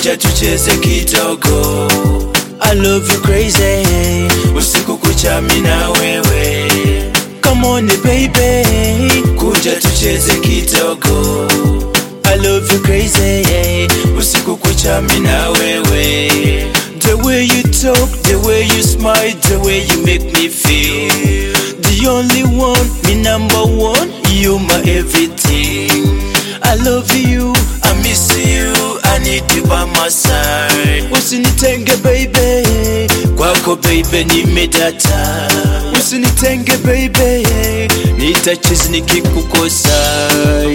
kuja tucheze kidogo I love you crazy usiku kucha mimi na wewe Come on baby kuja tucheze kidogo I love you crazy usiku kucha mimi na wewe The way you talk, the way you smile, the way you make me feel The only one, me number one, you my everything I love you, I miss you, I need you by my side Usinitenge baby, kwako baby nimedata Usinitenge baby, nitachizi nikikukosa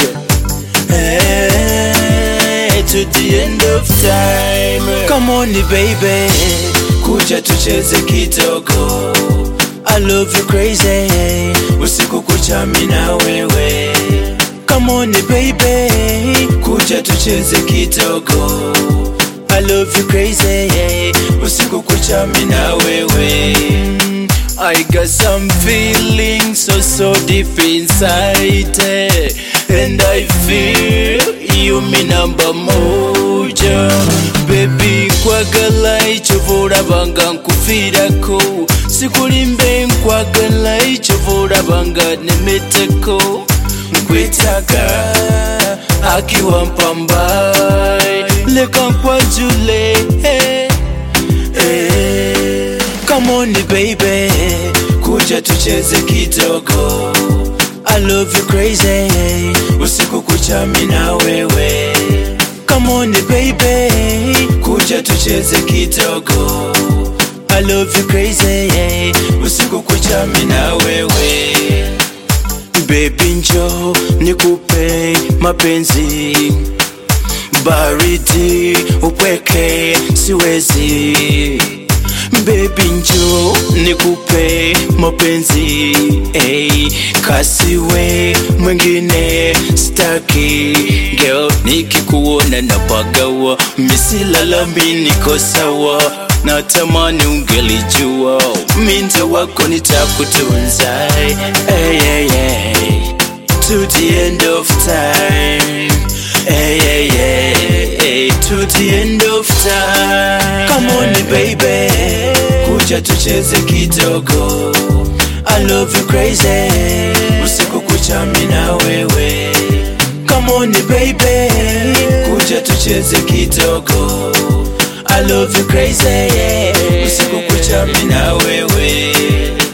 Hey, to the end of time Come on baby, kuja tucheze kidogo I love you crazy, usiku kucha mimi na wewe Come on baby, kuja tucheze kidogo I love you crazy, usiku kucha mimi na wewe I got some feelings so so deep inside eh, And I feel you me number moja Baby nkwagala icyo banga nkufirako sikulimbe nkwagala icyo banga nemeteko nkwetaga akiwa mpambai leka nkwajule eh, eh. Come on baby, kuja tucheze kidogo I love you crazy, usiku kucha mimi na wewe Come on baby, kuja tucheze kidogo I love you crazy, usiku kucha mimi na wewe Baby njo nikupe mapenzi baridi upweke siwezi Baby njo nikupe mapenzi hey, kasiwe mwingine staki girl nikikuona napagawa misilalami niko sawa natamani ungelijua minze wako nitakutunza hey, hey, hey. to the end of time hey, hey, hey, hey. to the end of time come on baby kuja tucheze kidogo I love you crazy usiku kucha mimi na wewe come on baby kuja tucheze kidogo I love you crazy usiku kucha mimi na wewe